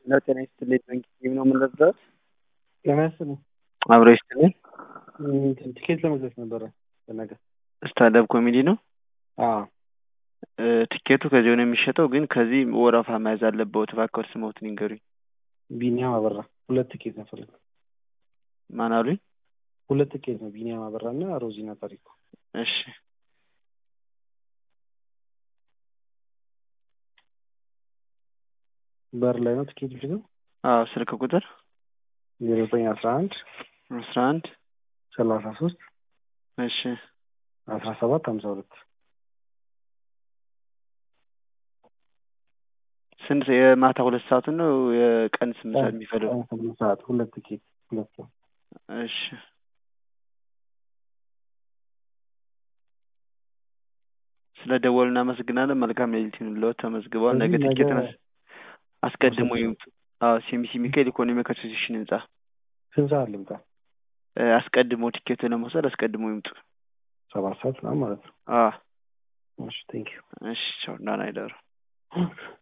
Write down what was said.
ነው። ጤና ይስጥልኝ። መንግስት ነው የምንለብሰው። ጤና ይስጥልኝ። አብሮ ይስጥልኝ። እንትን ቲኬት ለመግዛት ነበረ ለነገ። ስታንዳፕ ኮሜዲ ነው። አዎ እ፣ ቲኬቱ ከዚህ ነው የሚሸጠው፣ ግን ከዚህ ወረፋ መያዝ አለበት። እባክዎት ስሞትን ይንገሩኝ። ቢኒያም አበራ። ሁለት ቲኬት ነው ፈለግ ማን አሉኝ? ሁለት ቲኬት ነው ቢኒያም አበራ እና ሮዚና ታሪኩ። እሺ በር ላይ ነው ቲኬት የሚሸጠው። አዎ፣ ስልክ ቁጥር ዜሮ ዘጠኝ አስራ አንድ አስራ አንድ ሰላሳ ሶስት እሺ አስራ ሰባት ሀምሳ ሁለት ስንት የማታ ሁለት ሰዓቱን ነው የቀን ስምንት ሰዓት የሚፈልገው? ስምንት ሰዓት ሁለት ቲኬት ሁለት ሰው እሺ ስለ ደወሉ እናመሰግናለን። መልካም ሌሊት ይሁንልዎት። ተመዝግበዋል። ነገ ስለዚህ ትኬት ነገ መስ አስቀድሞ መውሰድ ይምጡ። አዎ ሲኤምሲ ሚካኤል ኢኮኖሚክ አሶሲዬሽን ህንጻ ስንት ሰዓት ልምጣ? እ፣ አስቀድሞ ቲኬት ለመውሰድ አስቀድሞ ይምጡ። ሰባት ሰዓት ምናምን ማለት ነው። አዎ እሺ ቴንክ ዩ እሺ ቻው፣ ደህና ይደሩ።